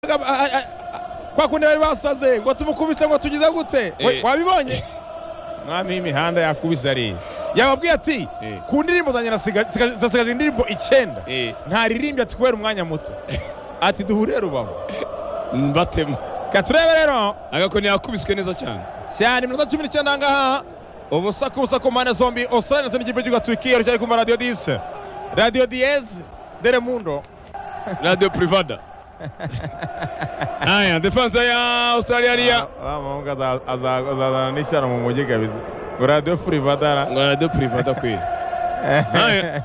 kuvuga a- a- a- kwa kundi bari basaze ngo tumukubise ngo tugize gute We- Eh. wabibonye mwami w'imihanda yakubise ari yababwiye ati Eh. ku ndirimbo zanjye nasiga- siga- zasigaje indirimbo icyenda Eh. ntaririmbye ati kubera umwanya muto ati duhurire rubavu mbatema reka turebe rero agakoni yakubiswe neza cyane cyane iminota cumi n'icyenda ahangaha ubusa ku busa ku mpande zombi australia ndetse n'ikipe cy'igihugu turukiya rucyari kumva radiyo dise radiyo diyeze deremundo radio privada haya defansa ya australia ariya uriya azazana n'ishyano mu mujyi kabisa ngo radiyo furivadara ngo radio privada kweli haya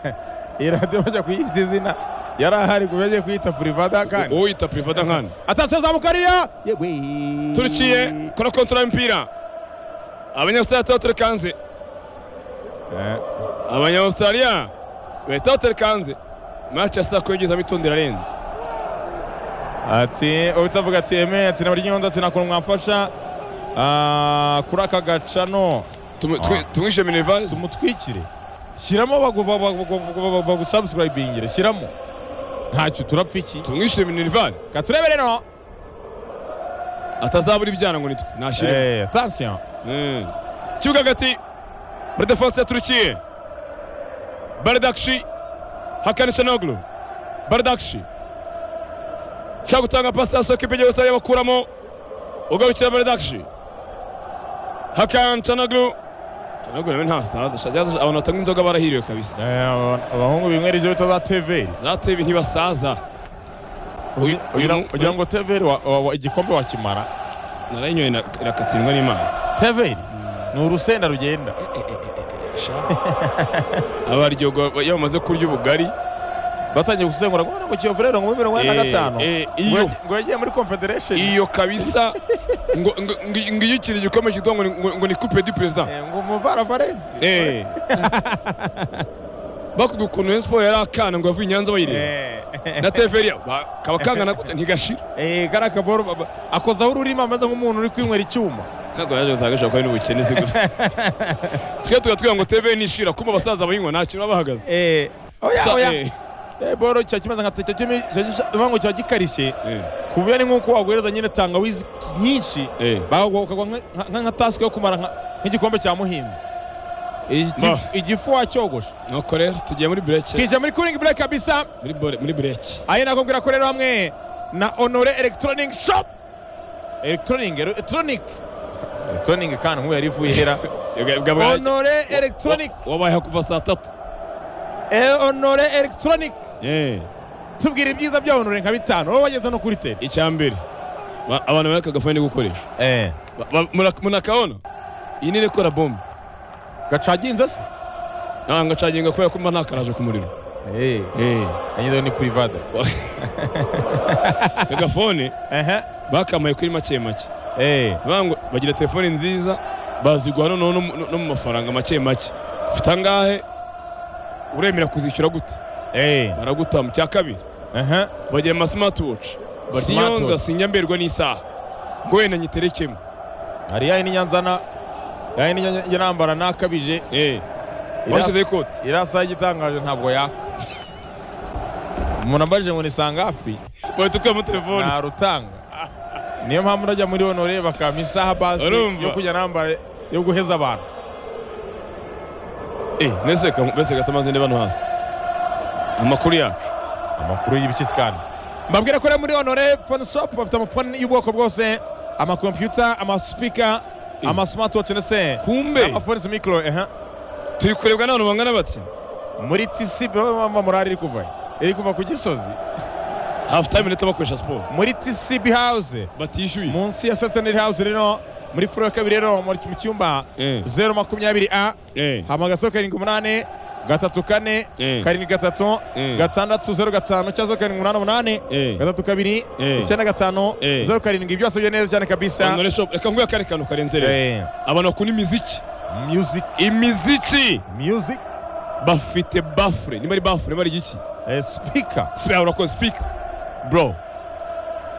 iyi radiyo bajya kuyita izina yari ahari ku yagiye kuyita furivada kandi uyita privada nkana atase za mukariya turukiye kora kontura y'umupira abanyaustralia turatelekanze Eh, abanyaustralia bahita batelekanze match ya saa kumi igeze abitonde irarenze ati uhita avuga ati eme ati na buri nyundo ati nakuntu mwamfasha ah, kuri aka gacano Tumu- twi- tumwishe minerval tumutwikire shyiramo bagu- ba- ba- ba- ba- ba- bagusubscribingire shyiramo ntacyo turapfa iki tumwishe minerval ka turebe rero atazabura ibyana ngo nitwe nashyire Eh, attention Mm. kibuga hagati muri defanse ya turukiye baridakshi hakani canoglu baridakshi ushaka gutanga pasi yasohoka ibyo yose bakuramo ugarukira baridakshi hakani canoglu canoglu nawe ntasaza sha- yaza- abantu batanga inzoga barahiriwe kabisa Eh, aba- abahungu binywera ibyo bita za teveri zate ibi ntibasaza Uyu- uyu mu- ugira ngo teveri wa- wa- wa- igikombe wakimara narayinyoye na- irakatsindwa n'imana teveri ni urusenda rugenda abaryogo iyo bamaze kurya ubugari batangiye gusengura ngo ngo kiyovu rero ngo muri mirongo ine na Eh, gatanu eh, ngo iyo. yagiye- ngo yagiye muri confederation iyo kabisa ngo ngo ngo- ngo iyo ikintu gikomeye kitwa ngo ni- ngo- ngo ni coupe du président Eh, ngo umuvara valensi eh bakuga ukuntu Rayon Sport yari akana ngo yavuye i Nyanza bayireba na TFR ba- kaba kangana gute ntigashira kariya kaboro ba- ba- akozaho ururimi ameze nk'umuntu uri kwinywera icyuma ntabwo yaje gusanga ashobora kuba ari n'ubukene si gusa twe tugatubwira ngo TFR nishira kumva abasaza bayinywa nta kintu baba bahagaze Eh, oya Sa- oya eh, Eh, boro cya kimeze nka cya kimi cya gisa- uvuga ngo cya gikarishye eh, ku buryo ni nk'uko waguhereza nyine tangawizi nyinshi eh. bagwa ukagwa nka- nka- nka tasike yo kumara nka- nk'igikombe cya muhinzi Igi- Ba. igifu wacyogosha nuko rero tugiye muri break kije muri kuringi bureke kabisa muri bore- muri break ari nako mbwira ko rero hamwe na honore electronic shop electronic electronic electronic kandi nk'ubu yari ivuye ihera Bwa- bwa- bwa- honore electronic wabayeho kuva saa tatu eh, honore electronic Eh. tubwira ibyiza bya honore nka bitanu wowe wageze no kuri tele icya mbere ba- abantu bari kagafani gukoresha eh Ba- ba- muna- munakaona iyi ni rekora bombe gacaginze se ntabwo acaginga kubera ko mba ntakaraje ku muriro eh yanyizeho ni private kagafone ehe bakamaye kuri make make eh bavuga ngo bagira telefone nziza baziguha noneho no mu- no mu mafaranga make make ufite angahe uremera kuzishyura gute eh baraguta mu cya kabiri ehe bagira amasimatwoci sinyonza Smartwatch. sinya mberwa n'isaha ngo wenda nyiterekemo hari yayi n'inyanzana yayi n'inyanzana nambara nakabije Eh, Iriya- bashyizeho ikoti iriya saha igitangaje ntabwo yaka umuntu ambajije ngo nisanga hafi bahita ukuyemo telefone ntarutanga niyo mpamvu ndajya muri honore bakampa isaha basi Urumva? yo kujya nambara yo guheza abantu Eh, mbese ka- mbese gatamaze ndi bano hasi amakuru yacu amakuru y'ibikisi kandi mbabwira ko rero muri honore phone shop bafite amafone y'ubwoko bwose amakompiyuta amasipika Eh. amasimatwatch ndetse kumbe amafone si mikoro ehe turi kurebwa n'abantu bangana bati muri tisi mama murari iri kuva he? iri kuva ku gisozi hafu tayime leta bakoresha siporo muri tcb house batishyuye munsi ya sataneri house rero muri furo ya kabiri rero mu mu cyumba Eh. zeru makumyabiri a Eh, hamagaso karindwi umunani gatatu kane Eh. karindwi gatatu Eh. gatandatu zeru gatanu cyangwa zeru karindwi umunani umunani Eh. gatatu kabiri Eh. icyenda gatanu Eh. zeru karindwi ibyo wasabye neza cyane kabisa Honore Shop, reka nguhe akandi kantu karenze rero Eh, abantu bakunda imiziki music imiziki music bafite bafure niba ari bafure niba ari igiki eh, speaker sipika urakoze sipika bro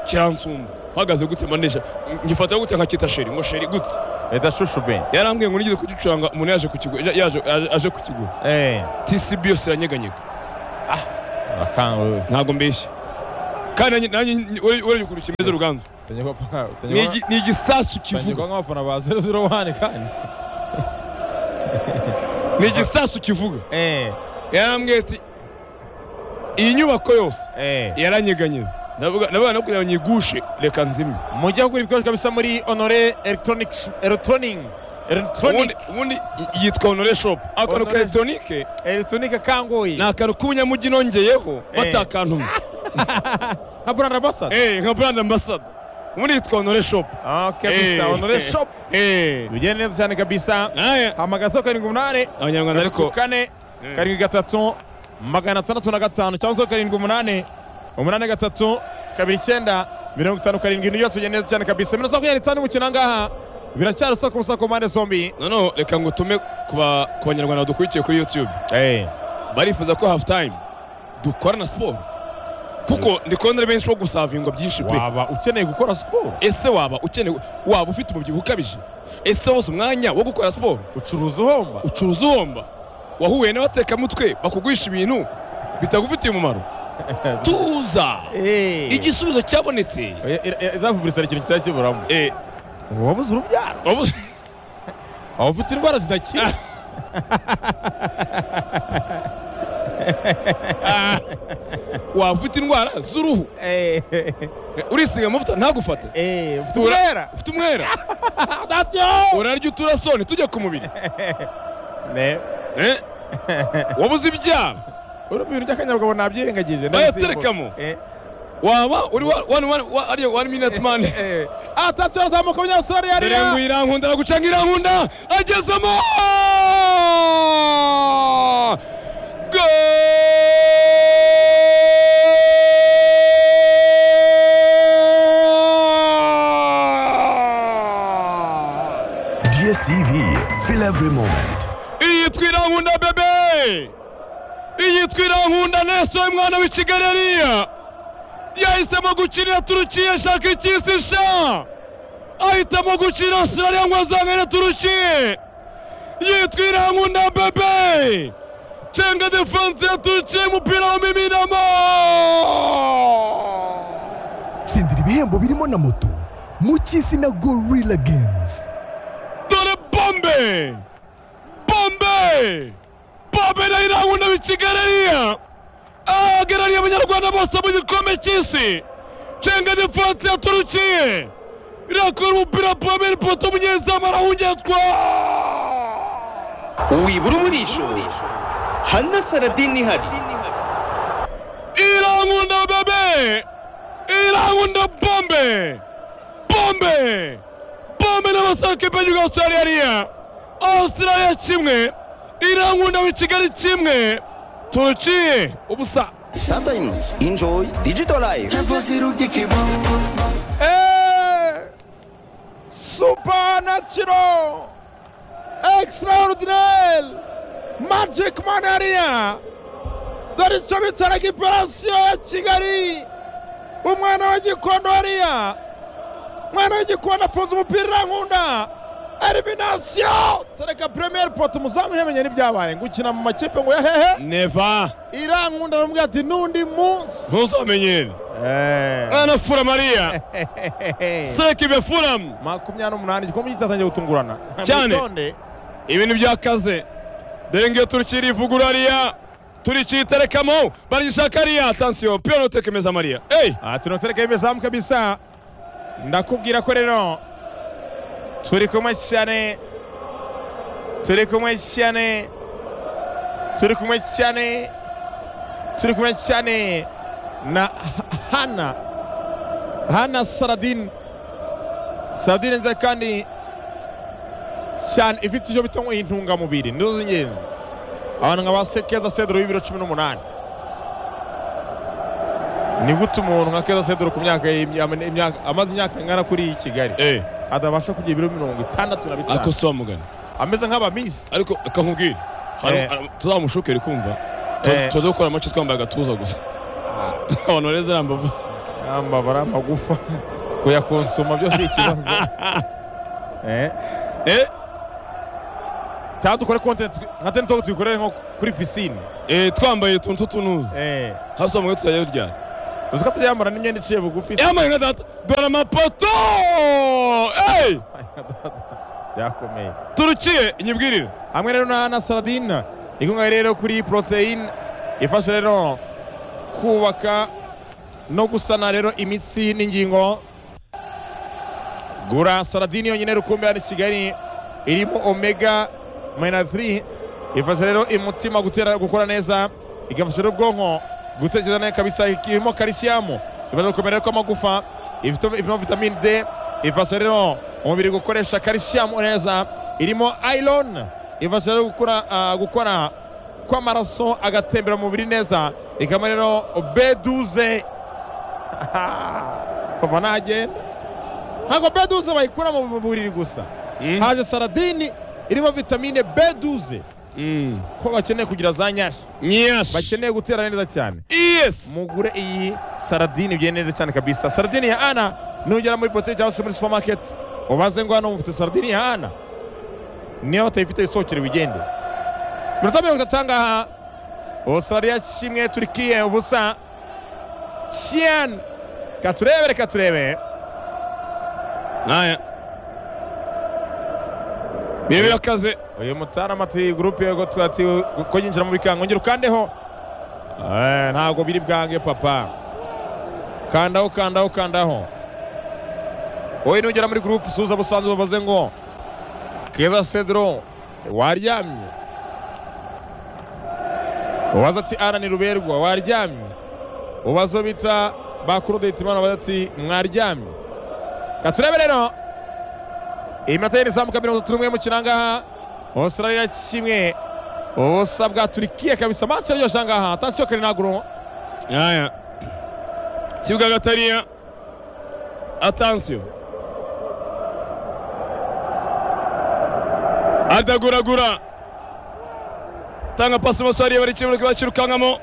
kiransumba uhagaze gute manesha ngifata gute nkakita sheri ngo sheri gute leta shushu ben yarambwiye ngo nigeze kugicuranga umuntu yaje kukigu- ya- yaje- aje- aje kukigura eh tcb yose iranyeganyega akanga ntabwo mbeshya kandi nanjye urayikurikiye meze ruganzu utanyagwa pfa- Ni utanyagwa- igi- ni igisasu kivuga utanyagwa nk'abafana ba 001 kandi ni igisasu kivuga eh yarambwiye ati iyi nyubako yose eh yaranyeganyeza ndavuga ndavuga no kugira ngo nyigushe reka nzimwe mujya kugura ibikoresho bisa muri honore electronic electronic ubundi electronic ubundi y- yitwa honore shop akantu ka Honore- elegitoronike electronic kangoyi ni akantu k'ubunyamujyi nongeyeho batakantumye nka brand ambassador Eh, nka brand ambassador ubundi yitwa honore shop okay Eh, bisa honore eh, shop eh. bigende neza cyane kabisa Aya, hamagaza karindwi umunani abanyarwanda ariko kane karindwi gatatu magana atandatu na gatanu cyangwa se karindwi umunani umunani gatatu kabiri icyenda mirongo itanu karindwi ni yose ugenda neza cyane kabisa minota makumyabiri n'itanu y'umukino aha ngaha biracyari usaku usaku ku mpande zombi noneho reka ngo tume ku ba- ku banyarwanda badukurikiye kuri youtube Eh, barifuza ko half time dukora na siporo kuko ndikubona benshi bo gusavingwa byinshi pe waba ukeneye gukora siporo ese waba ukeneye waba ufite umubyibuho ukabije ese wose umwanya wo gukora siporo ucuruza uhomba ucuruza uhomba wahuye n'abatekamutwe bakugurisha ibintu bitagufitiye umumaro tuza igisubizo cyabonetse izavuguruza ikintu kitari kiburamo Eh, wabuze urubyaro wabuze- waba ufite indwara zidakira Ah, waba ufite indwara z'uruhu urisiga amavuta ntagufate Eh, ufite Ura- uburera ufite umwera atyo urarya uturasoni tujya ku mubiri ne Eh, wabuze ibyara urumva ibintu by'akanyabugabo nabyirengagije Bayaterekamo. waba uri wa- wani- wani- wa- ariyo wani minute man atasiyo arazamuka umunyaustraliya dore ngo ariya irankunda aragucanga irankunda agezemo Goal! DSTV, feel every moment. iyitwa irankunda bebe iyitwa irankunda neso mwana w'ikigali ariya yahisemo gukinira turukiya ashaka icyisi sha ahitamo gukinira australia ngo azangane turukiye yitwa irankunda bebe cenga defanse ya turukiya umupira wamiminamo Sindira ibihembo birimo na moto mu cy'isi na Gorilla Games. dore bombe bombe bombe na irankunda w'ikigali ariya ahagarariye abanyarwanda bose mu gikombe cy'isi cenga defanse ya turukiye irakora umupira bombe n'ipoto umunyezamu arahungetwa wibura umurisho hana saradini ihari irankunda bebe irankunda bombe bombe bombe n'abasakipe y'igihugu australia ariya australia kimwe irankunda w'i kigali kimwe turukiye ubusa sometimes enjoy digital life supanaciro extraordinel magic man ariya dore icyo bitsaraga iparasiyo ya kigali umwana w'igikondo ariya umwana w'igikondo afunze umupira irankunda eliminasiyo tereka premier poto umuzamu ntimenye n'ibyabaye ngo ukina mu makipe ngo yahehe neva irankunda aramubwira ati n'undi munsi ntuzamenyere mwana fura mariya sekibe furamu makumyabiri n'umunani igikombe kitatangiye gutungurana Cyane. Witonde. ibintu byakaze dore ngiyo turukiye irivugura ariya turikiye iterekamo barigishaka ariya atansiyo piyo tekemeza mariya eyi ati notereka imezamu kabisa ndakubwira ko rero turi kumwe cyane turi kumwe cyane turi kumwe cyane turi kumwe cyane na Ha- hana hana saradin saradin nziza kandi cyane ifite icyo bita ngo intungamubiri nizo z'ingenzi abantu nka ba sekeza sedoro w'ibiro cumi n'umunani ni gute umuntu nka keza sedoro ku myaka y'imya- imyaka- amaze imyaka ingana kuri kigali eyi atabasha kugira ibiro mirongo itandatu na bitanu ariko si wamugana ameze nk'abamisi ariko reka nkubwire Hari- Eh. hari- tuzamushukire kumva Tu- Eh. tuze gukora amace twambaye agatuza gusa abantu bareze nambavuze ambabara amagufa kuyakonsoma byose ikibazo Eh, eh cyangwa dukore kontenti nka teni togo tuyikorere nko kuri pisine eh twambaye utuntu tw'utunuza Eh, hasi wamugana tuzajya turyana uzi ko atayambara n'imyenda iciye bugufi se? yambaye nka data dore amapoto Hey! byakomeye turukiye inyibwirire hamwe rero na na saladine inkunga rero kuri poroteyine ifasha rero kubaka no gusana rero imitsi n'ingingo gura saladine yonyine rukumbi hano i kigali irimo omega mayina 3 ifasha rero umutima gutera gukora neza igafasha rero ubwonko gutekereza neza kabisa irimo kalisiyamu ifasha gukomera kw'amagufa ifite- irimo vitamine d ifasha rero umubiri gukoresha kalisiyamu neza irimo iron ifasha rero gukora ah, gukora kw'amaraso agatembera mu mubiri neza ikaba rero b12 kuva nagenda ntabwo b12 bayikura mu buriri gusa haje saladini irimo vitamine b12 Mm. ko bakeneye kugira za nyashi nyashi bakeneye gutera neza cyane yes mugure iyi saladini bigenda neza cyane kabisa saladini ya ana nugera muri botike cyangwa se muri supermarket ubaze ngo hano mufite saladini ya ana niyo batayifite isohokere wigende iminota mirongo itatu ahangaha australia kimwe turikiye ubusa cyane katurebe reka turebe naya biba birakaze uyu mutarama ati gurupe yego twati ko yinjira mu bikango ngira ukandeho Eh, ntabwo biri bwange papa kandaho kandaho kandaho wowe nugera muri gurupe suza busanzwe bavuze ngo keza cedro waryamye ubaza ati arani ruberwa waryamye ubazo bita bakurudita imana baza ati mwaryamye katurebe rero iminota y'iri zamuka mirongo itatu n'umwe mu kinangaha Australia kimwe ubusa bwa Turkiye kabisa match iraryoshye ahangaha atansiyo kare naguru naya kibuga gatariya atansiyo adaguragura tanga pasi maso hariya bari kibuga bakirukankamo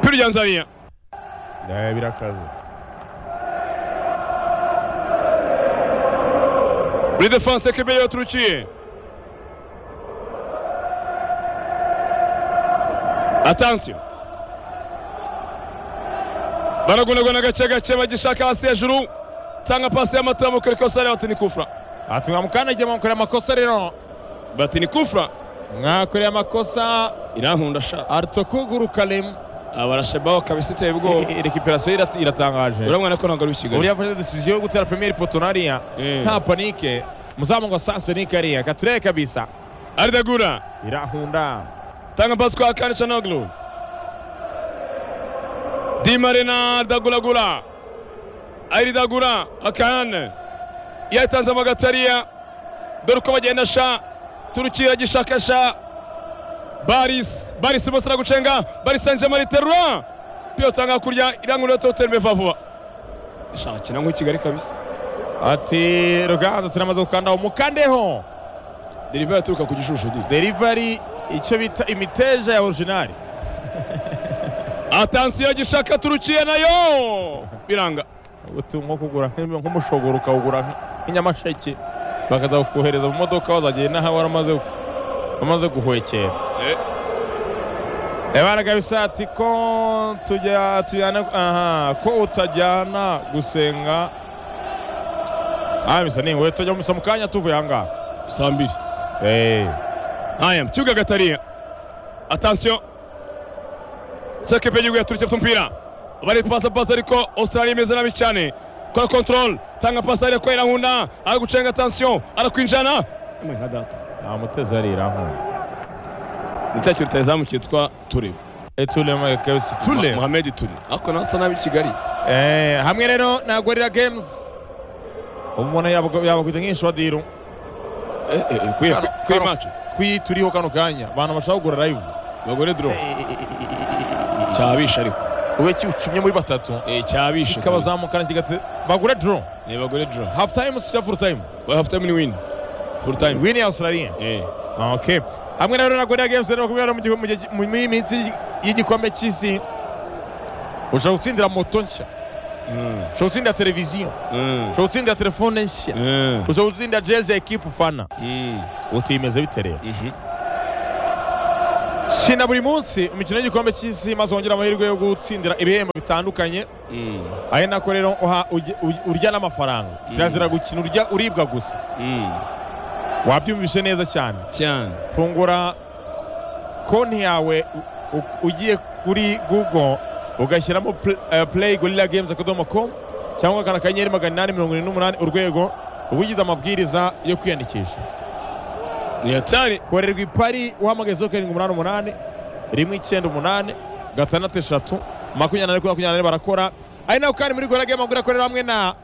piri rya nzaniya birakaze muri defanse ekipe yiwe turukiye atansiyo baragunaguna gake gake bagishaka hasi hejuru tanga pasi y'amatara kuri kosare bati ni kufra ati mwamukandagiye mwamukoreye amakosa rero bati ni kufra mwakoreye amakosa irankunda sha arutokuguru kalemu abarashebaho kabisa iteye ubwoba recuperation ira- iratangaje uriya mwana ko ntabwo ari uw'ikigali uburyo yafashe decision yo gutera premier poto nariya Eh. nta panike muzamu ngo sanse ni kariya katureye kabisa aridagura irahunda tanga pasi kwa kane canoglu dimarina dagulagula aridagura akane yatanze amagatariya dore uko bagenda sha turukira gishaka sha baris baris bose aragucenga baris sanje mariterwa piyo tanga kurya irangurura totembe vuba sha kina nk'u kigali kabisa ati ruganda turamaze gukandaho mukandeho deriva yaturuka ku gishushu di delivery icyo bita imiteja ya originali atansiyo gishaka turukiye nayo biranga uti nko kugura nk'im- nk'umushogoro ukawugura nk- nk'inyamasheke bakaza kukohereza mu modoka wazagera n'aho wari umaze gu- umaze guhwekera Eh. yabaraga bisati ko tujya tujyana aha ko utajyana gusenga abisa ni wowe tujya mumisa mu kanya tuvuye ahangaha saa mbiri Eh, Haya, mchuga Gataria. Attention. Seke Pejugu yaturutse mpira. Bari pasa pasa ariko Australia imeze nabi cyane. Kora control, tanga pasa ariko kwera hunda, ari gucenga attention, arakwinjana. Ama nka data. namuteze arira aho Ni cya kintu utazamu cyitwa Ture. etulema kabisa tule Mohamed Ture. Ako nasa nabi Kigali. Eh, hamwe rero na gorira games umuntu yabakwita nk'ishwadiru Eh eh, eh, kwiye kwiye Kano- match. kwi turiho kano kanya abantu bashaka kugura live Bagore draw. Cyabisha ariko. ube kiwucumye muri batatu Eh cyabisha. kikabazamukana kigate bagure draw Eh bagore draw. half time cyangwa full time Ba half time ni win. Full time. win ya Australia Eh. okay hamwe na rero na gorira games rero kubera mu gihe- mu gihe- mu minsi y'igikombe cy'isi ushobora gutsindira moto nshya Mm. ushobora gutsindira televiziyo Mm. ushobora gutsindira telefone nshya Mm. ushobora gutsindira jezi ya ekipe ufana Mm. utimeze bite rero Mhm. shina buri munsi umukino w'igikombe cy'isi maze wongera amahirwe yo gutsindira ibihembo bitandukanye ari nako rero uha- uge- u- urya n'amafaranga kirazira gukina urya uribwa gusa wabyumvise neza cyane cyane fungura konti yawe u- u- ugiye kuri google ugashyiramo pl- eh, play gorilla games akadomo com cyangwa akana akanyenyeri magana inani mirongo irindwi n'umunani urwego uba ugize amabwiriza yo kwiyandikisha ni hatari korerwa ipari uhamagaye zeru karindwi umunani umunani rimwe icyenda umunani gatandatu eshatu makumyabiri na kane makumyabiri barakora ari naho kandi muri gorilla game akorera hamwe na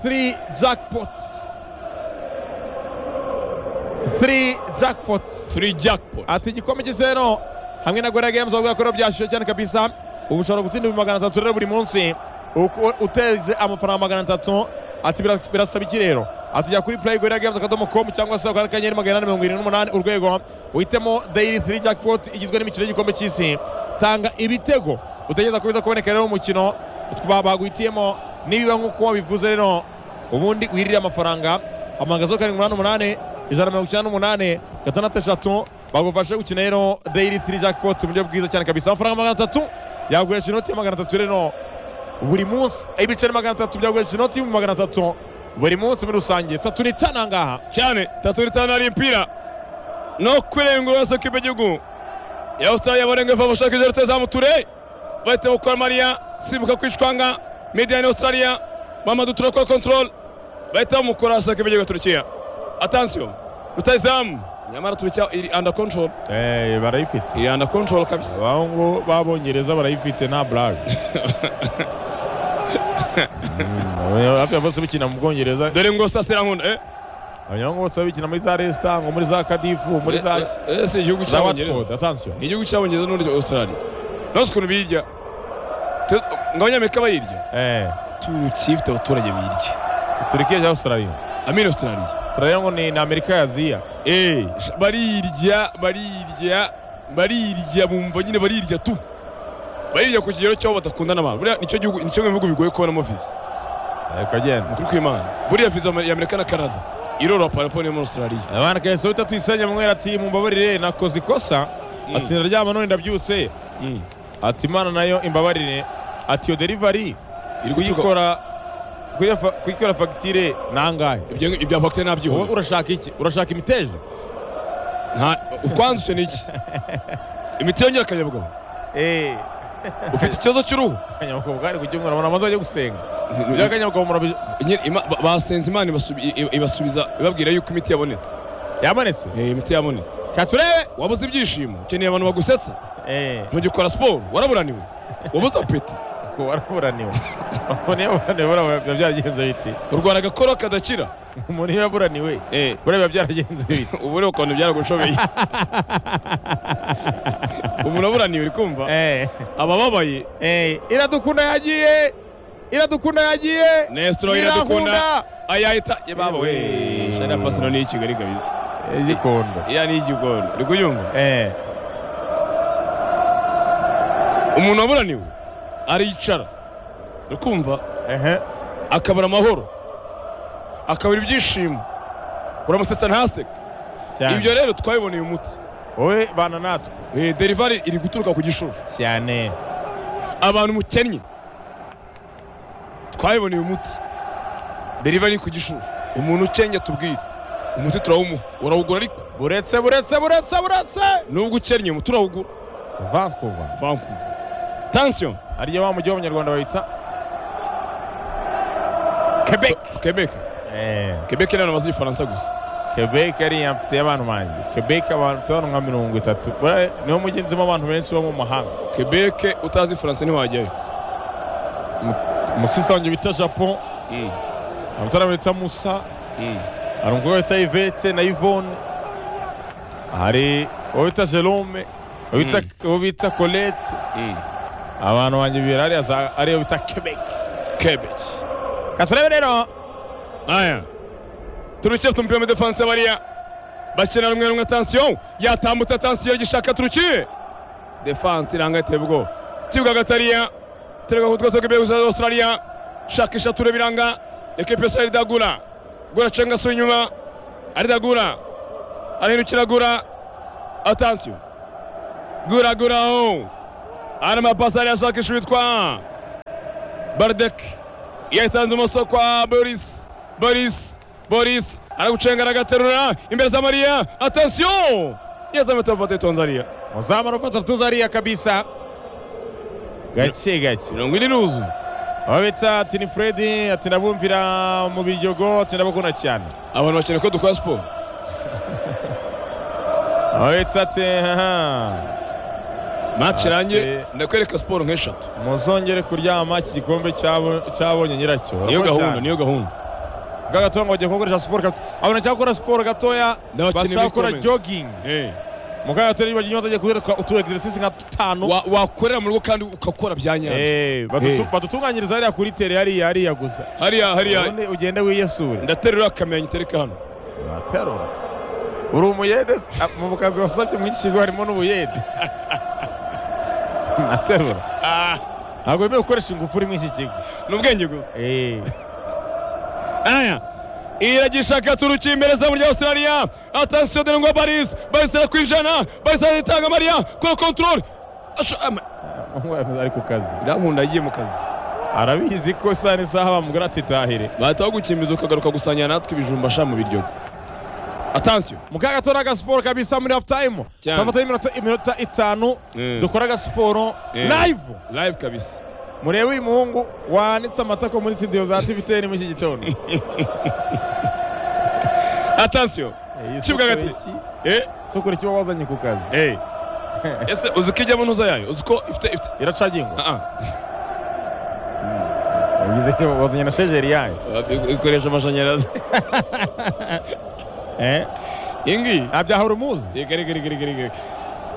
3 jackpots 3 jackpots free jackpot ati igikombe cy'isero hamwe na gorilla games bavuga ko byashyushye cyane kabisa ubu ushobora gutsinda ibihumbi magana atatu rero buri munsi uko- uteze amafaranga magana atatu ati "Bira- birasaba iki rero ati jya kuri play gorilla games akadomo com cyangwa se ukanda akanyenyeri magana inani mirongo irindwi n'umunani urwego uhitemo daily 3 jackpot igizwe n'imikino y'igikombe cy'isi tanga ibitego utekereza ko biza kuboneka rero mu mukino twa- baguhitiyemo nibiba nk'uko bivuze rero ubundi wirire amafaranga amagazo karindwi umunani umunani ijana na mirongo icyenda n'umunani gatandatu eshatu bagufashe gukina rero dayiri tiri jackpot mu buryo bwiza cyane kabisa amafaranga magana atatu yaguhesha inoti ya magana atatu rero buri munsi ibiceri magana atatu byaguhesha inoti y'ibihumbi magana atatu buri munsi muri rusange tatu ni tanu aha ngaha cyane tatu ritanu ari impira no kwirengura soko y'igihugu ya australia barenga fa bashaka ibyo ruteza muture bahita gukora mariya simbuka kwicwanga mediani australia mamadu turakora control bahita bamukora soko y'igihugu turukiya atansiyo rutayizamu nyamara turukiya iri under control barayifite iri under control kabisa abahungu b'abongereza barayifite nta burage hafi ya bose bikina mu bwongereza dore ngo sasira nkunda eh abanyamahanga bose babikina muri za resita ngo muri za kadifu muri za Eh, eh, ese igihugu za cy'abongereza watford atansiyo ni igihugu cy'abongereza n'undi australia nose ukuntu birya Tu- ngo abanyamerika bayirya Eh, turukiya ifite abaturage birya turikiya cyangwa australia amini australia australia ngo ni ni amerika ya aziya Eh, sh- barirya barirya barirya bumva nyine barirya tu barirya ku kigero cy'aho badakundana abantu buriya nicyo gihugu nicyo mu bihugu bigoye kubonamo viza kagenda ukuri kw'imana buriya viza ya Amerika na Canada iroroha paraporo yo muri australia abana kahise wita tuyisenya mwera ati mumbabarire nakoze ikosa ati ndaryama none ndabyutse Mm. ati imana nayo imbabarire ati iyo derivari Iri guturuka- kuyikora kuyikora fa- kuyikora fagitire nangahe ibyo ibya vakitere wowe nabyihura urashaka iki urashaka imiteja ukwanzutse ni iki imiti yongera akanyabugabo ufite ikibazo cy'uruhu akanyabugabo bwari ku cyumweru abantu amaze bajya gusenga Ni- ibyo akanyabugabo murabi Nyine ima- ba- basenze imana ibasubi- i- i- ibasubiza ibabwira yuko imiti yabonetse yamanitse Eh, imiti yabonetse katurebe wabuze ibyishimo ukeneye abantu bagusetsa ntugikora siporo waraburaniwe wabuze apeti ku waraburaniwe umuntu iyo yaburaniwe buriya biba byaragenze biti urwara agakoro kadakira umuntu iyo yaburaniwe Eh, buriya biba byaragenze biti ubu rero ukuntu byaragushobeye umuntu aburaniwe uri kumva abababaye iradukunda yagiye iradukunda yagiye nesitoro iradukunda ayahita yababa we shana pasino ni ikigali kabisa igikunda iya ni igigondo uri kuyumva umuntu waburaniwe aricara uri kumva akabura amahoro akabura ibyishimo uramusetsa ntaseke ibyo rero twabiboneye umuti wowe bana natwe Eh, derivari iri guturuka ku gishushu cyane abantu mukennye twabiboneye umuti derivari ku gishushu umuntu ukennye tubwire umuti turawumuha urawugura ariko buretse buretse buretse buretse nubwo ukennye umuti urawugura vancouver vancouver tansiyo ariyo wa mujyi w'abanyarwanda bayita quebec quebec quebec ni abantu bazi igifaransa gusa quebec ariya mfite abantu banjye quebec abantu tubona nka mirongo itatu Buriya niwo mujyi nzimo abantu benshi bo mu mahanga quebec utazi ifaransa ntiwajyayo umusista wanjye bita japon Mm, amatara bita musa mm. hari umukobwa bita ivete na ivone hari uwo bita jerome uwo bita- uwo bita colette Mm. abantu banjye bibiri hariya za ariyo bita quebec quebec katurebe rero aya turukiya afite umupira muri defanse bariya bakina rumwe rumwe tansiyo yatambutse tansiyo gishaka turukiye defanse iranga iteye ubwoba kibuga gatariya turega ku twese k'imbere gusa australia shakisha ture biranga ekipe yose aridagura gura cenga su inyuma aridagura arahindukira agura atansiyo guraguraho arimo apasi ariyo ashakisha uwitwa barideke yayitanze imoso kwa borisi borisi borisi aragucengera agaterura imbere za mariya atensiyo yeza ametero vate tonzariya Wazama anapata tuzaria kabisa gake gake mirongo ine n'uzu ababita ati ni fredi ati ndabumvira mu bijogo ati ndabakunda cyane abantu bakeneye ko dukora siporo ababita ati haha maci irangiye Ati- ndakwereka siporo nk'eshatu muzongere kuryama iki gikombe cyabo- cyabonye nyiracyo niyo Urakoze gahunda cyane. niyo gahunda gatoya ngo bagiye kubakoresha siporo gato abona cyangwa gukora siporo gatoya N'abakinnyi bashaka gukora b'ikomeye. jogging Eh. mu kanya gatoya bagiye bagiye kubereka utu exercise nka dutanu Wa- wakorera mu rugo kandi ugakora bya nyayo Eh, badutu- Eh. badutunganyiriza hariya kuri tere hariya hariya gusa hariya hariya ubundi ugende wiyesure ndaterura akamenya ngitereka hano waterura uri umuyede se? Ah, mu kazi wasabye mu iki kigo harimo n'ubuyede naterura ntabwo wemewe gukoresha ingufu uri muri iki kigo ni ubwenge gusa Eh. aya iragisha gaturuki imbere zamu rya australia atansiyo dore ngo baris baris arakwinjana baris aritanga mariya kora kontorore ari ku kazi irankunda agiye mu kazi arabizi ko isaha n'isaha bamubwira ati tahire bahita bagukimbiza ukagaruka gusangira natwe ibijumba sha mu biryogo atansiyo mukaga tora agasiporo kabisa muri hafu tayimu Cyane. twafata iminota iminota itanu Mm. dukora agasiporo Eh. live live kabisa murebe uyu muhungu wanitse amatako muri studio za tvtn muri iki gitondo atansiyo Eh, Kibuga isukura gati. iki- eh isukura ikiba wazanye ku kazi eh ese uzi ko ijyamo ntuza yayo uzi ko ifite ifite iracagingwa ah bivuze ko wazanye na shejeri yayo ah, ikoresha amashanyarazi Eh, iyi ngiyi nta byaha urumuzi reka reka reka reka reka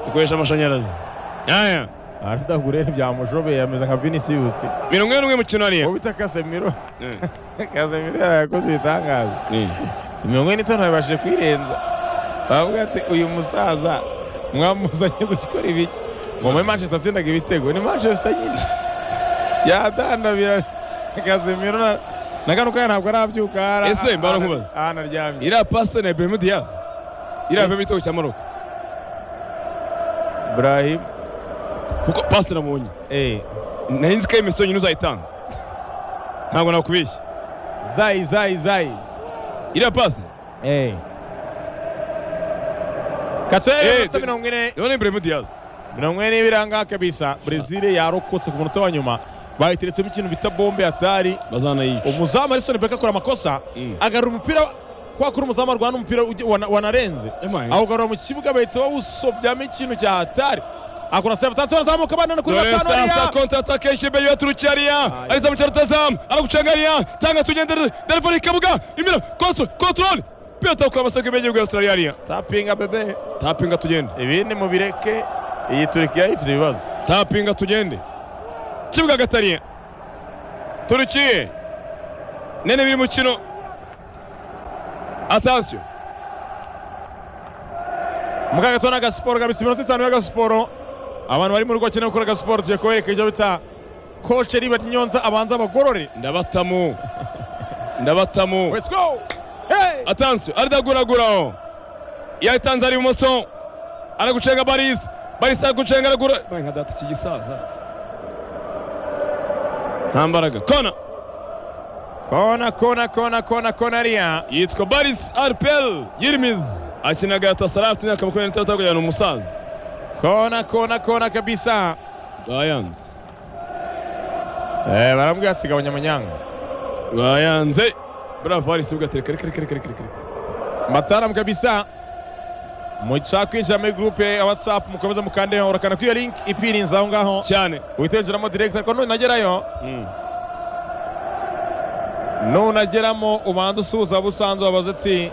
ikoresha amashanyarazi aya aradagurere byamushobeye ameze nka vinisiusi mirongo ine n'umwe mu kintu hariya uwo bita kasemiro Eh. kasemiro yarakoze ibitangaza mirongo ine n'itanu babashije kwirenza baravuga ati uyu musaza mwamuzanye gukora ibiki ngo muri manchester atsindaga ibitego ni manchester nyine yadandabira kazimiro na- na kano kanya ntabwo arabyuka ara- Ese, mbara nkubaza. aha anaryamye iriya pasi ni ibihemu diyazi iriya vemo igitego cya maroka ibrahim kuko pasi namubonye eh, nari nzi ko ari imisoro nyine uzayitanga ntabwo nakubeshya zayi zayi zayi iriya pasi Katoya Eh, yibutsa de- mirongo ine rero ni ibihemu diyazi mirongo ine n'ibiranga kabisa brezil yarokotse ku munota wa nyuma bayiteretsemo ikintu bita bombe atari bazanayica umuzamu Alisson Becker akora amakosa Mm. agarura umupira kwa kuri umuzamu arwana umupira ujya- wana- wanarenze Emaye. awugarura mu kibuga bahita bawusobyamo ikintu cya hatari akora save tansi barazamuka banana kuri batanu sasa hariya konti ataka yishyimbe yiwe turukiya hariya ariza mu cyaro tazamu aragucanga hariya tanga tugendere telefone ikabuga imbere kontorore kontorore piyota kwa masaka imbere y'igihugu ya australia hariya tapinga bebe tapinga tugende ibindi mubireke iyi turikiya ifite ibibazo tapinga tugende kibuga gatariye turukiye nene biri mukino atansiyo mukagato ni agasiporo kabitse iminota itanu y'agasiporo abantu bari mu rugo bakeneye gukora agasiporo tugiye kubereka ibyo bita koce riba ry'inyonza abanza abagorore ndabatamu ndabatamu let's go hey atansiyo aridaguraguraho yatanze ari ibumoso aragucenga barisi barisi aragucenga aragura bayi nka data iki gisaza nta mbaraga kona kona kona kona kona kona hariya yitwa barisi aripel yirimizi akinaga yatasara afite imyaka makumyabiri n'itandatu kugera ni umusaza kona kona kona kabisa bayanze Eh, barambwira ati gabanya amanyanga bayanze bravo harisi ugatereka reka reka reka reka reka reka mataram kabisa mushaka kwinjira muri gurupe ya watsapu mukomeza mukandeho urakanda kuri iyo linki ipirinze aho ngaho cyane uhita winjiramo direkita ariko nunagerayo nunageramo ubanza usuhuza abo usanze wabaza ati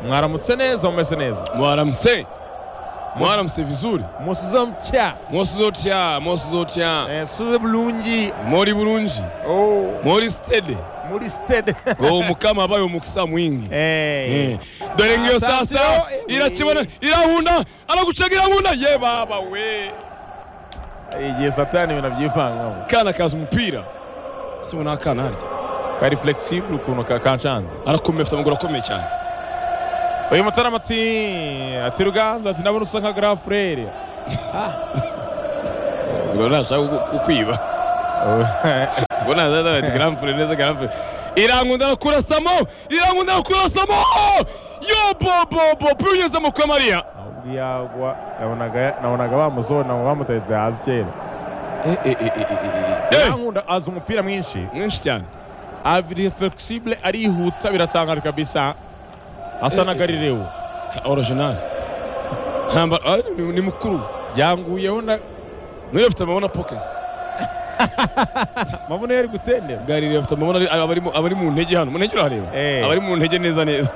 mwaramutse neza mumeze neza mwaramse mwaramse vizuri musize mutya mwosuzotya mwosuzotya Eh, suze bulungi muri burunji Oh, muri stede muri stade ngo umukama abaye umukisa mwingi Eh. Eh. dore ngiyo Attention, sasa eh, oui. irakibona irahunda aragucaga irahunda ye baba we igihe satani ibintu abyivangamo kana kaza umupira ese ubu ni akana hari kari flexible ukuntu ka- kanshanze arakomeye afite amaguru akomeye cyane uyu mutarama ati ati ruganza ati ndabona usa nka gara furere ubwo ntashaka kukwiba ubwo ntashaka bati garamfure neza garamfure irankunda kurasamo irankunda kurasamo yo bobobo pinyuze mu kwa mariya ahubwo iyo agwa nabonaga- nabonaga bamuzona bamuteretse hasi kera Eh, yankunda azi umupira mwinshi mwinshi cyane abiri flexible arihuta biratangaje kabisa asa na garirewu original ntamba ah, ni- ni mukuru yanguyeho na muri afite amabona pokesi mabuno yari gutendera garire afite amabona ari- abari mu- abari mu ntege hano mu ntege urareba Eh. abari mu ntege neza neza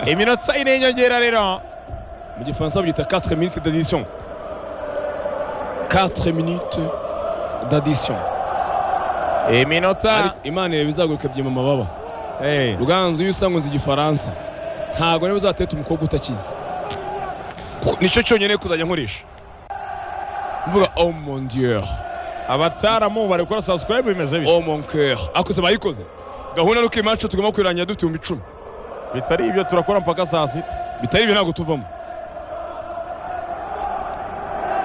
iminota ine y'inyongera rero mu gifaransa babyita 4 minutes d'addition 4 minutes d'addition iminota ariko imana ireba izaguruka byima amababa Eh, ruganzu iyo usanga uzi igifaransa ntabwo niba uzateta umukobwa utakizi Kuko nicyo cyonyine kuzajya nkoresha mvuga oh mon dieu abataramu bari gukora subscribe bimeze bityo oh mon coeur ako se bayikoze gahunda nuko iyi match tugomba kuyirangira dufite ibihumbi icumi bitari ibyo turakora mpaka saa sita bitari ibyo ntabwo tuvamo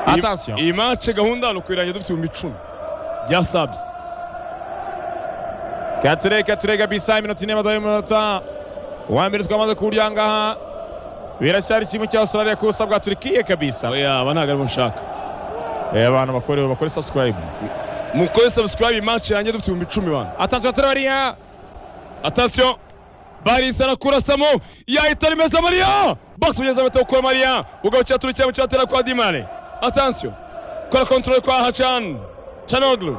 Iyi- atasiyo iyi match gahunda ni ukuyirangira dufite ibihumbi icumi bya sabs kature kature kabisa iminota ine badaye umunota wa mbere twamaze kuwurya ngaha biracyari kimwe cya australia ku busa bwa turikiye kabisa oya aba ntabwo aribo nshaka Eh, abantu bakore bakore subscribe mukore subscribe iyi match irangira dufite ibihumbi icumi bana atasiyo turi bariya atasiyo barisa arakurasamo yahita rimeza mariya box ugeze amatako kuri mariya ugabukira turukira mu cyatera kwa dimane atasiyo kora kontrole kwa hacan canoglu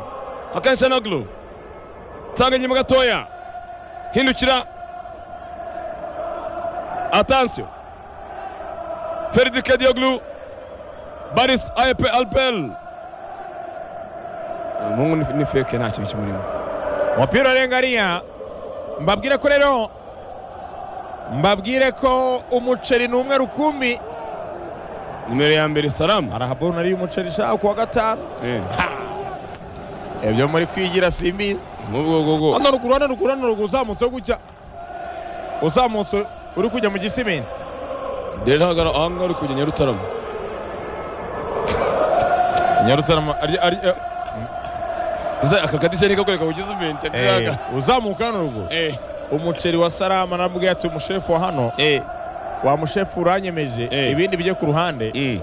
hakan canoglu tanga inyuma gatoya hindukira atasiyo ferdi kadioglu baris ayepe albel umuhungu ni- ni feke nta kintu kimurimo umupira urenga ariya mbabwire ko rero mbabwire ko umuceri ni umwe rukumbi nimero ya mbere salamu arahabona ariyo umuceri ushaka kuwa gatanu Eh. ibyo muri kwigira simbizi Ubwo ubwo hano ruguru hano ruguru hano ruguru uzamutse gutya uzamutse uri kujya mu gisimenti rero hagara aha ngaha uri kujya Nyarutarama nyarutarama Uza aka kadirishya ni kakwereka ugize umuntu akaga uzamuka hano ruguru eh umuceri wa salama nabwiye ati umushefu wa hano eh wa mushefu uranyemeje Eh. ibindi bijye ku ruhande mm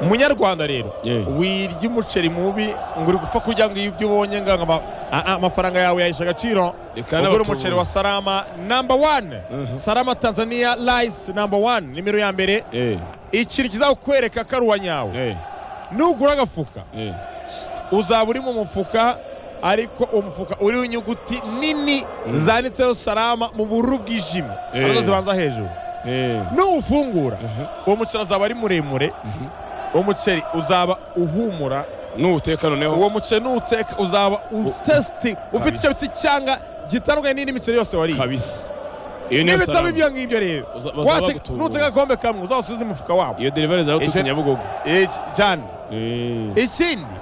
munyarwanda rero Eh. wirya umuceri mubi ngo uri gupfa kurya ngo ibyo ubonye ngo ama- ah, ah, amafaranga yawe yahesha agaciro Reka ugura n'abatubuzi. umuceri wa salama namba wani Mhm. salama tanzania rice namba wani nimero ya mbere eh ikintu kizakwereka ko ari uwa nyawe eh nugura agafuka eh uzaba uri mu mufuka ariko umufuka uriho inyuguti nini zanditseho salama mu bururu bwijimye Eh. arizo zibanza hejuru eh nuwufungura uwo muceri azaba ari muremure uwo muceri uzaba uhumura n'uteka noneho uwo muceri nuwuteka uzaba utesiti ufite icyo biti cyanga gitandukanye n'indi miceri yose wariye kabisa iyo niyo n'ibitabo salamu ibyo ngibyo rero Uza- bazaba Wate- bagutunga. nuteka agakombe kamwe uzawusubize mu mufuka wabo iyo delivery zawe tutse Ese- Nyabugogo Iki- cyane eh ikindi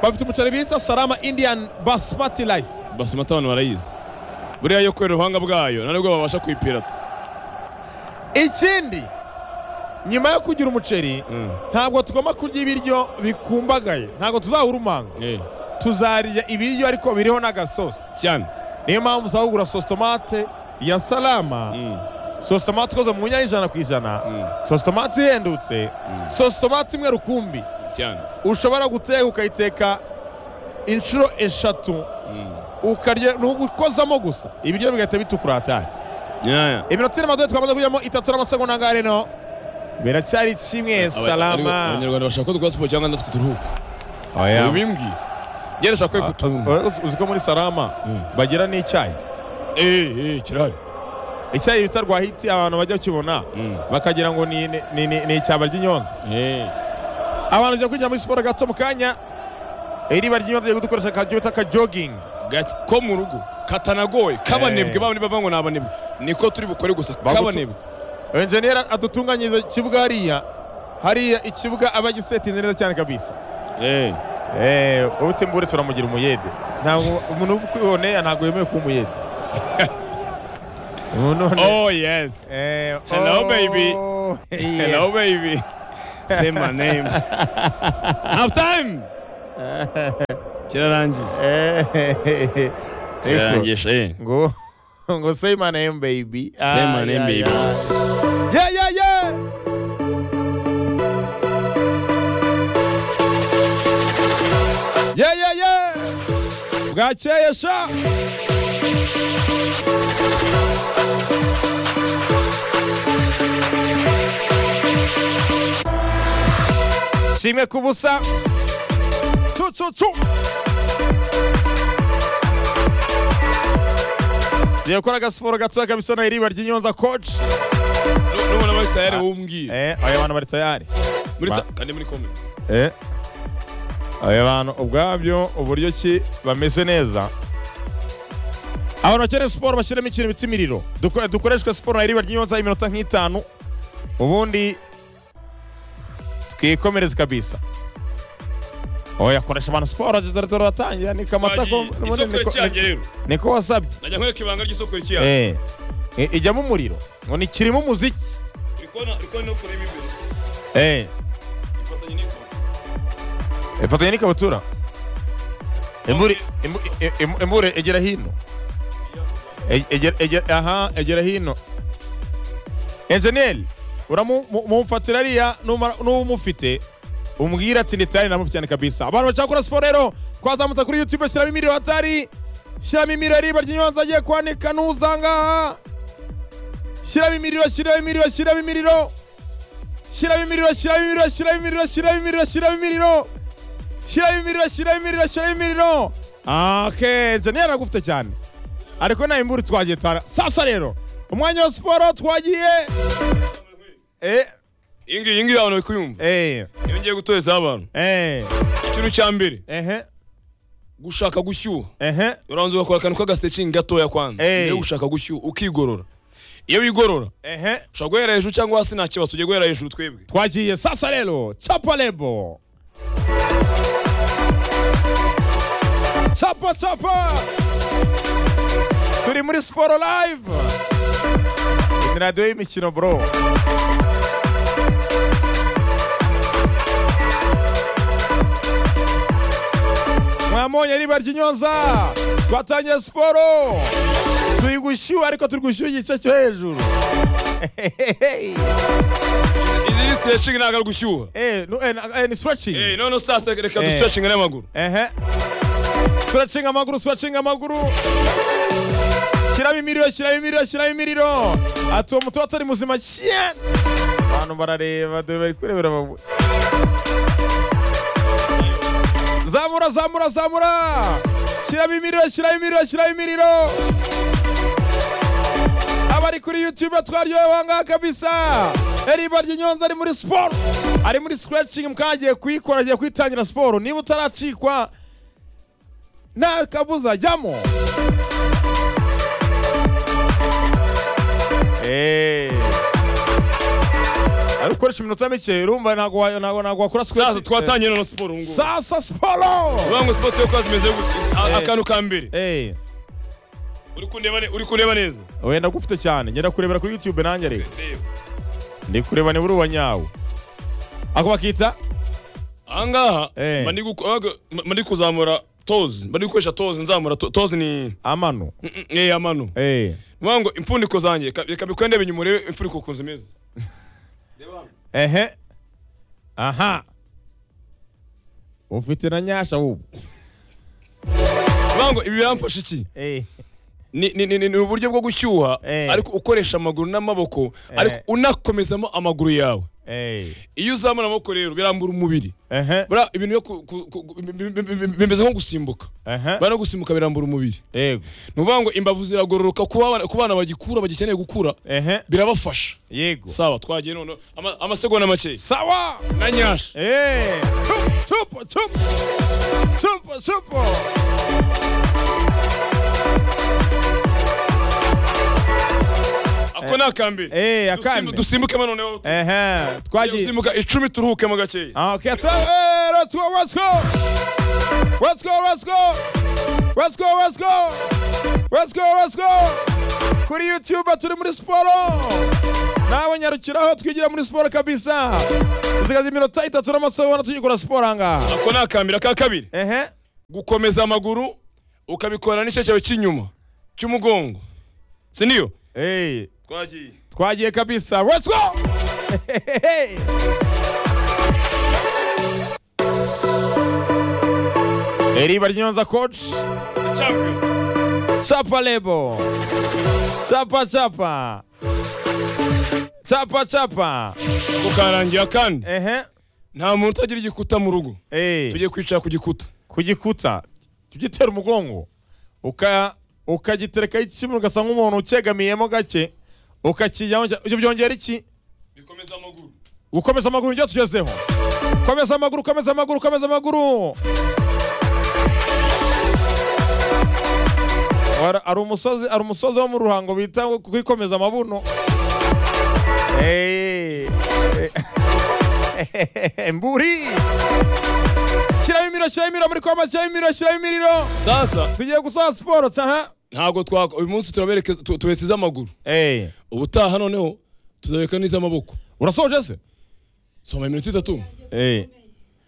bafite umuceri bita salama indian basmati rice basumata abantu barayizi buriya yo kwera ubuhanga bwayo nta nubwo babasha kuyipirata ikindi nyuma yo kugira umuceri Mm. ntabwo tugomba kurya ibiryo bikumbagaye ntabwo tuzawura umanga eh tuzarya ibiryo ariko biriho n'agasosi cyane niyo mpamvu usaba kugura sositomate ya salama mm sositomate ikoze mu nyanya ijana ku ijana Mm. sositomate ihendutse sositomate imwe rukumbi cyane ushobora guteka ukayiteka inshuro eshatu ukarya ntugukozamo gusa ibiryo bigahita bitukura hatari nyaya iminota ine maduhe twamaze kujyamo itatu n'amasegonda ngahe reno biracyari kimwe Aba- ariko salama abanyarwanda bashaka ko dukora siporo cyangwa natwe turuhuka Oya. ubimbwi gerashaka kwe Ah, kutunga uzi- uzi ko muri salama Mm. bagira n'icyayi eh eh kirahari icyayi bita rwahiti abantu bajya bakibona Mm. bakagira ngo ni ni- ni- ni- ni icyaba ry'inyonza eh abantu bajya kwinjira muri siporo gato mu kanya iriba ry'inyonza ryo gukoresha akajyo bita akajogingi Gati- ko mu rugo katanagoye kabanebwe Eh. baba bava ngo ni abanebwe niko turi bukore gusa Bagutu- kabanebwe enjeniyeri adutunganyiriza ikibuga hariya hariya ikibuga aba agisetinze neza cyane kabisa eh Eh, ubutimbure turamugira umuyede ntabwo umuntu ukwiboneye ntabwo yemewe kuba umuyede umuntu oh yes Eh, Hello, oh, baby. Hello. Hello, baby. Say my name. Half time. Kirarangije. Yes. Yego. Kirarangije. eh. Ngo ngo say my name baby. Say my name, yeah, baby. Yeah yeah yeah. Yeah yeah yeah. Bwakeye sha. Kimwe ku busa. Cu cu cu. Yakora agasiporo gatoya kabisa na iriba ry'inyonza coach. N'ubona muri tayari wumbwiye. Eh, oya abantu bari tayari. Muri ta- ba- kandi muri kome. Eh. Aba bantu ubwabyo uburyo ki bameze neza abantu bakeneye siporo bashyiramo ikintu bita imiriro Duko- dukoreshwe siporo na riba ry'inyonza iminota nk'itanu ubundi twikomereze kabisa oya koresha abantu siporo dore dore batangira ni kamata ko Bagiye- ubundi isoko niko- riracyanje rero. niko wasabye Najya nkwereka ibanga ry'isoko rikiyanje. Eh. I- ijyamo umuriro ngo ni kirimo umuziki Uri kubona- uri kubona no kureba imbere. Eh. Ifatanye n'ikora. ifatanya n'ikabutura imbure imbu- i- i- imbure egera hino E- egera- egera- aha egera hino enjeniyeri uramufatira ariya numara- n'umufite umubwira ati nditayari namufitiyane kabisa abantu bashaka gukora siporo rero twazamutse kuri yutube shyiramo imiriro hatari shyiramo imiriro riba ry'inyonza agiye kwanika n'uzangaha shyiramo imiriro shyiramo imiriro shyiramo imiriro shyiramo imiriro shyiramo imiriro shyiramo imiriro shyiramo imiriro shyiramo imiriro shyiramo imiriro shyiramo imiriro shyiramo imiriro ake jeniyeri aragufite cyane ariko nawe imburi twagiye tara sasa rero umwanya wa siporo twagiye eh Iyi ngiyi iyi ngiyi abantu bari kuyumva. eh Iyo ngiye gutorezaho abantu. eh Ikintu cya mbere ehe gushaka gushyuha. ehe Uranza ugakora akantu k'agasitecing gatoya kwanza. Eh. Mbere yo gushaka gushyuha ukigorora. Iyo wigorora ehe ushobora guhera hejuru cyangwa hasi nta kibazo tujye guhera hejuru twebwe. twagiye sasa rero chapa lebo chapa chapa turi muri siporo live ni radiyo y'imikino bro mwamonye riba ry'inyonza twatangiye siporo turi gushyuha ariko turi gushyuha igice cyo hejuru Izi ni stretching ntabwo ari gushyuha. Eh, no, eh, na- eh, ni stretching. Eh, none sasa reka Eh. dustretching n'amaguru. Ehe. Stretching amaguru, stretching amaguru. Shyiramo imiriro, shyiramo imiriro, shyiramo imiriro. Ati uwo muti watari muzima cyane. Abantu barareba, dore bari kurebera babu. Zamura, zamura, zamura. Shyiramo imiriro, shyiramo imiriro, shyiramo imiriro. Abari kuri YouTube twaryohewe aha ngaha kabisa. Eriba ry'inyonza ari muri siporo. Ari muri scratching mwagiye kuyikora, agiye kuyitangira siporo. Niba utaracikwa, nta kabuza jyamo Eh. ari ukoresha iminota mike urumva ntabwo wa- ntabwo ntabwo wakora Sasa scratching. twatangiye none siporo ubu ngubu. sasa siporo Uvuga ngo siporo yo kwazi imeze gute? A- Eh. Akantu ka mbere. Eh, Uri kundeba ne- uri kureba neza. wenda gufite cyane ngenda kurebera kuri youtube nanjye reka Reba. ndi kureba nibura uwa nyawo ako bakita Aha ngaha Eh. mba ndi guko- abaga- mba- mba ndi kuzamura tozi. Mba ndi gukoresha tozi nzamura to- tozi ni amano Mm, eh amano. Eh, Vuga ngo impfundiko zanjye ka- reka bikwende binyuma urebe impfundiko ukuntu zimeze. Reba hano. ehe aha ufite na nyasha wubu Vuga ngo ibi biramfasha iki? Eh, ni, ni, ni, ni, ni uburyo bwo gushyuha Eh. ariko ukoresha amaguru n'amaboko ariko unakomezamo amaguru yawe eh, iyo uzamura amaboko rero birambura umubiri ehe buriya ibintu byo ku- ku- ku- bi- bi- bi- bi- bimeze nko gusimbuka ehe bano gusimbuka birambura umubiri yego ni ukuvuga ngo imbavu ziragororoka ku bana- ku bana bagikura bagikeneye gukura ehe birabafasha yego sawa twagiye none ama- amasegonda makeya sawa na nyasha Eh, chupa chupa chupa chupa chupa ako ni akambere eh akandi Dusimbu- dusimbukemo noneho ehe twagiye dusimbuka icumi turuhukemo gakeya Ah, Okay, so, hey, let's go, let's go. Let's go, let's go. Let's go, let's go. Let's go, let's go. Kuri YouTube turi muri siporo. nawe nyarukiraho twigira muri siporo kabisa tukazi iminota itatu n'amasaha tujya gukora siporo ahangaha ako ni akambira ka kabiri ehe gukomeza amaguru ukabikora n'igice cyawe cy'inyuma cy'umugongo si niyo Hey, twagiye twagiye kabisa let's go eriba ryonza coach champion chapa lebo chapa chapa chapa chapa tukarangira kandi ehe nta muntu utagira igikuta mu rugo hey. tugiye kwicara ku gikuta ku gikuta tugitera umugongo uka ukagiterekaho ikibuno ugasa nk'umuntu ucyegamiyemo gake ukakijyaho ibyo byongera iki bikomeza amaguru gukomeza amaguru nibyo tugezeho komeza amaguru komeza amaguru komeza amaguru Ara- ari umusozi ari umusozi wo mu ruhango bita ngo kwikomeza amabuno Eh, eh, mburi shyiramo imiro shyiramo imiro muri koma shyiramo imiro shyiramo imiriro sasa tugiye gusoza siporo taha ntabwo twakora uyu munsi turaberekeza tu- tubesize amaguru Eh, ubutaha noneho tuzabika n'iz'amaboko urasoje se soma iminota itatu Eh,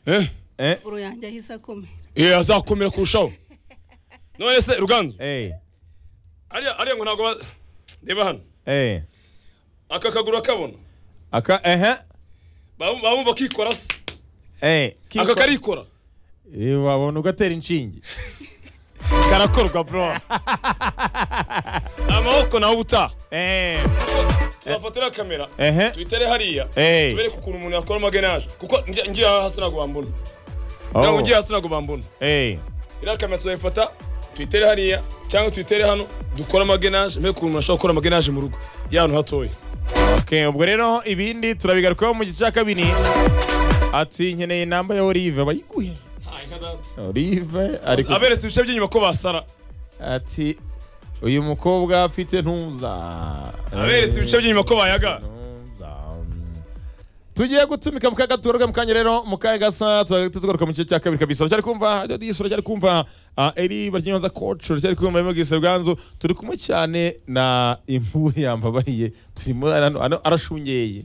eh eh, siporo yanjye ahise akomera eh azakomera kurushaho none se ruganzu eh, ariya ariya ngo ntabwo ba- reba hano eh. aka kaguru akabona aka ehe baba baba bumva kikora se eh, aka karikora Eh, wabona ugatera inshinge karakorwa bro amaboko nawe ubutaha Eh, tuzafatira kamera ehe tuyitere hariya Eh. tubereke ukuntu umuntu yakora magenaje kuko ngi- ngiye hasi ntabwo bambona ntabwo oh, ngiye hasi ntabwo bambona eh, iriya kamera tuzayifata tuyitere hariya cyangwa tuyitere hano dukore amagenaje mbega ukuntu umuntu ashobora gukora amagenaje mu rugo y'ahantu hatoya okay ubwo rero ibindi turabigarukaho mu gice cya kabiri ati nkeneye inamba ya Olive bayiguhe Olive ariko aberetse ibice by'inyuma ko basara ati uyu mukobwa afite ntuza aberetse ibice by'inyuma ko bayaga Ntuza. tugiye gutumika mukaga tugaruka mu kanya rero mu kanya gasa tugahita tugaruka mu gice cya kabiri kabisa uracyari kumva radiyo uracyari kumva ah, eri baryinyoza koci uracyari kumva mu gisa rwanzu turi kumwe cyane na imburi yambabariye turimo hano- hano arashungeye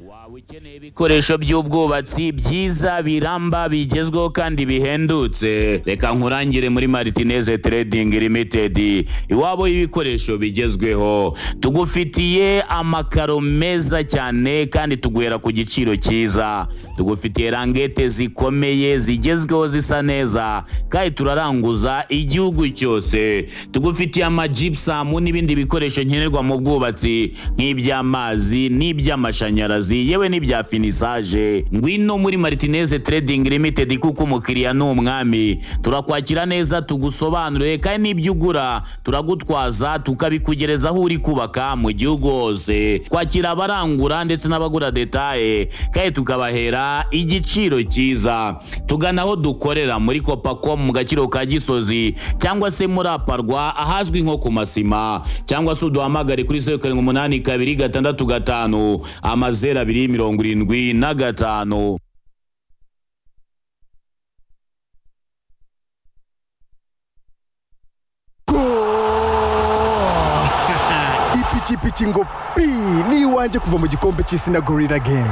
Waba ukeneye ibikoresho by'ubwubatsi byiza biramba bigezweho kandi bihendutse reka nkurangire muri martinez trading limited iwabo y'ibikoresho bigezweho tugufitiye amakaro meza cyane kandi tuguhera ku giciro cyiza tugufitiye rangete zikomeye zigezweho zisa neza kandi turaranguza igihugu cyose tugufitiye amajipusamu n'ibindi bikoresho nkenerwa mu bwubatsi nk'iby'amazi n'iby'amashanyarazi yewe n'ibya finisaje ngwino muri martinez trading limited kuko umukiriya ni umwami turakwakira neza tugusobanurire kandi n'ibyo ugura turagutwaza tukabikugereza aho uri kubaka mu gihugu hose twakira abarangura ndetse n'abagura detaye kandi tukabahera igiciro cyiza tugana aho dukorera muri kopacom mu gaciro ka gisozi cyangwa se muri aparwa ahazwi nko ku masima cyangwa se uduhamagare kuri zeru karindwi umunani kabiri gatandatu gatanu amazeru abiri mirongo irindwi na gatanu ipikipiki ngo pi ni iwanjye kuva mu gikombe cy'isi na gorira gemu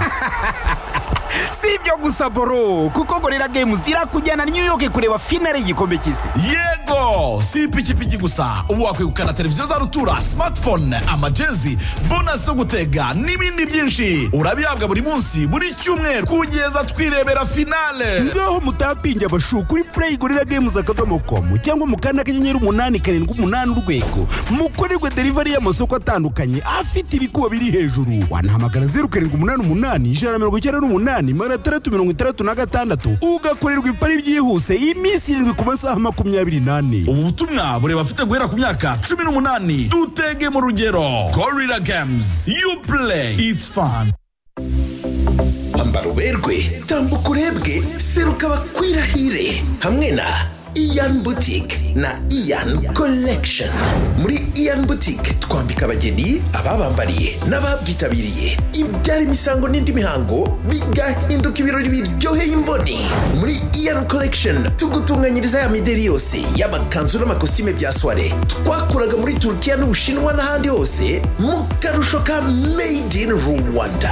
si ibyo gusa boro kuko gorira games irakujyana new york kureba finale y'igikombe cy'isi yego si ipikipiki gusa ubu wakwegukana televiziyo za rutura smartphone amajezi bonasi zo gutega n'ibindi byinshi urabihabwa buri munsi buri cyumweru kugeza twirebera finale ngaho mutapinge abashu kuri play gorira games akadomo komu cyangwa mu kanda kanyenyeri umunani karindwi umunani urwego mukorerwe delivery y'amasoko atandukanye afite ibikuba biri hejuru wanahamagara zeru karindwi umunani umunani ijana na mirongo icyenda n'umunani magana atandatu mirongo itandatu na gatandatu ugakorerwa ipari byihuse iminsi irindwi ku masaha makumyabiri n'ane ubu butumwa bureba afite guhera ku myaka cumi n'umunani dutege mu rugero gorira games you play it's fun ambara uberwe tambuka urebwe seruka bakwirahire hamwe na iyan butike na iyan collection muri iyan butike twambika abageni ababambariye n'ababyitabiriye ibyara imisango n'indi mihango bigahinduka ibirori biryoheye imboni muri iyan collection tugutunganyiriza ya mideri yose y'amakanzu n'amakositime bya soiree twakuraga muri turukiya n'ubushinwa n'ahandi hose mu karusho ka made in rwanda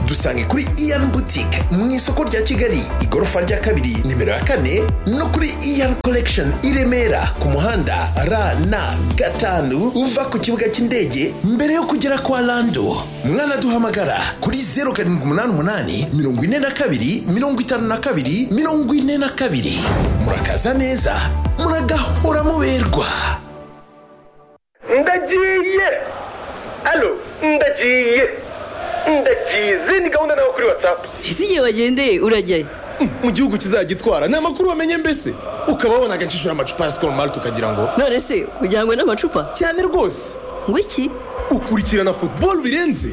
dusange kuri iyan butike mu isoko rya kigali igorofa rya kabiri nimero ya kane no kuri iyan collection i remera ku muhanda rn gatanu uva ku kibuga cy'indege mbere yo kugera kwa lando mwanaduhamagara kuri zeru karindwi umunani umunani mirongo ine na kabiri mirongo itanu na kabiri mirongo ine na kabiri murakaza neza muragahora muberwa ndagiye alo ndagiye ndagize ni gahunda nawe kuri watsapu ese igihe wagendeye urajyayo mu gihugu kizagitwara ni amakuru wamenye mbese ukaba wabona agacishura amacupa ya sikoro mari tukagira ngo none se ujyanywe n'amacupa cyane rwose ngo iki ukurikirana futuboro birenze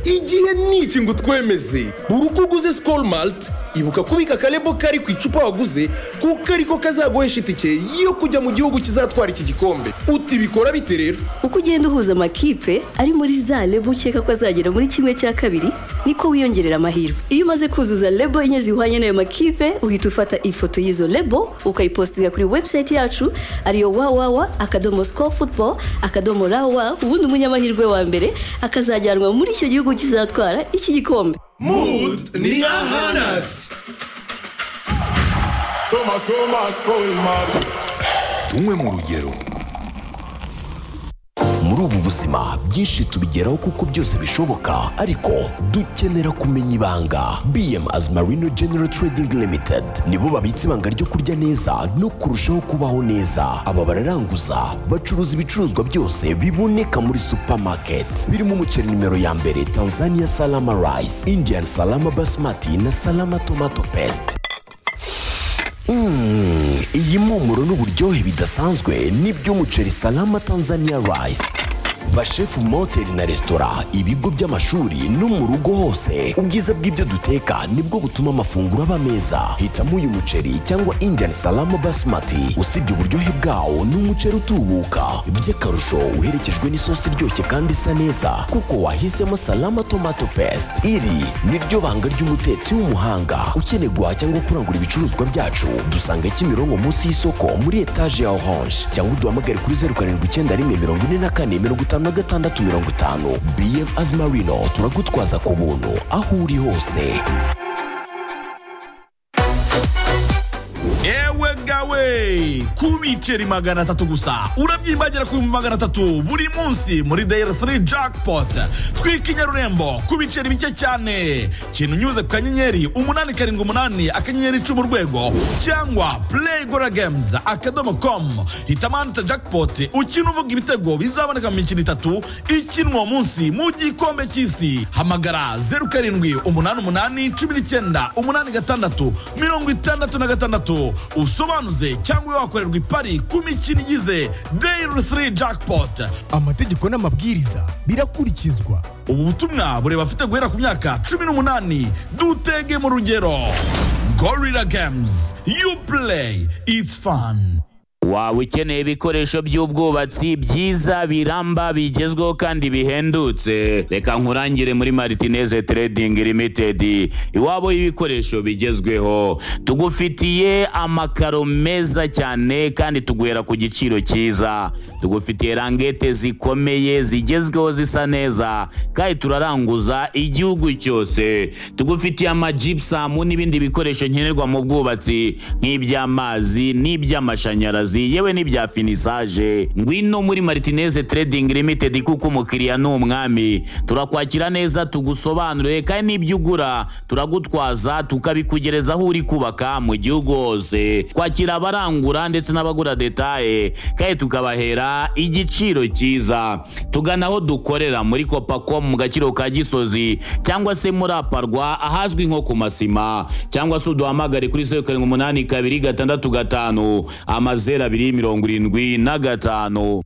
igihe ni iki ngo twemeze buri uko uguze sikoro marite ibuka kubika akarebo kari ku icupa waguze kuko ariko kazaguhesha itike yo kujya mu gihugu kizatwara iki gikombe utibikora bite rero uko ugenda uhuza amakipe ari muri za lebo ukeka ko azagera muri kimwe cya kabiri niko wiyongerera amahirwe iyo umaze kuzuza lebo enye zihwanye n'ayo makipe uhita ufata ifoto y'izo lebo ukayipositinga kuri webusayiti yacu ariyo wawawa akadomo sikoru futuboro akadomo rawa ubundi umunyamahirwe wa mbere akazajyanwa muri icyo gihugu kizatwara iki gikombe Mood ni ahanatse Soma soma school mart. tunywe mu rugero muri ubu buzima byinshi tubigeraho kuko byose bishoboka ariko dukenera kumenya ibanga bm as marino general trading limited nibo babitse ibanga ryo kurya neza no kurushaho kubaho neza aba bararanguza bacuruza ibicuruzwa byose biboneka muri supermarket birimo umuceri nimero ya mbere tanzania salama rice indian salama basmati na salama tomato paste Mm, iyi mpumuro n'uburyohe bidasanzwe n'iby'umuceri salama tanzania rice bashefu mu mahoteli na resitora ibigo by'amashuri no mu rugo hose ubwiza bw'ibyo duteka nibwo butuma amafunguro aba meza hitamo uyu muceri cyangwa indian salama basmati usibye uburyohe bwawo ni umuceri utubuka by'akarusho uherekejwe n'isosi iryoshye kandi isa neza kuko wahisemo salama tomato paste iri ni ryo banga ry'umutetsi w'umuhanga ukeneye guhaha cyangwa kurangura ibicuruzwa byacu dusanga kimironko munsi y'isoko muri etaje ya orange cyangwa uduhamagare kuri zeru karindwi icyenda rimwe mirongo ine na kane mirongo itanu na gatandatu mirongo itanu bm azimarino turagutwaza ku buntu aho uri hose yewe gawe ku biceri magana atatu gusa urabyimbagira ku bihumbi magana atatu buri munsi muri dayari 3 jackpot twika inyarurembo ku biceri bike cyane kintu unyuze ku kanyenyeri umunani karindwi umunani akanyenyeri icumi urwego cyangwa play gora games akadomo com hitamanita jackpot ukina uvuga ibitego bizaboneka mu mikino itatu ikinwa uwo munsi mu gikombe cy'isi hamagara zeru karindwi umunani umunani cumi n'icyenda umunani gatandatu mirongo itandatu na gatandatu usobanuze cyangwa wakorerwa ipari ku mikino igize dayiri 3 jackpot amategeko n'amabwiriza birakurikizwa ubu butumwa bureba afite guhera ku myaka cumi n'umunani dutege mu rugero gorira games you play it's fun waba ukeneye ibikoresho by'ubwubatsi byiza biramba bigezweho kandi bihendutse reka nkurangire muri maritineze trading limited iwabo y'ibikoresho bigezweho tugufitiye amakaro meza cyane kandi tuguhera ku giciro cyiza tugufitiye rangete zikomeye zigezweho zisa neza kandi turaranguza igihugu cyose tugufitiye amajipusamu n'ibindi bikoresho nkenerwa mu bwubatsi nk'iby'amazi n'iby'amashanyarazi amazi yewe n'ibya finisaje ngwino muri maritineze trading limited kuko umukiriya ni umwami turakwakira neza tugusobanurire kandi n'ibyo ugura turagutwaza tukabikugereza aho uri kubaka mu gihugu hose kwakira abarangura ndetse n'abagura detaye kandi tukabahera igiciro cyiza tugana aho dukorera muri kopacom mu gaciro ka gisozi cyangwa se muri aparwa ahazwi nko ku masima cyangwa se uduhamagare kuri zeru karindwi umunani kabiri gatandatu gatanu amaze zeru abiri mirongo irindwi na gatanu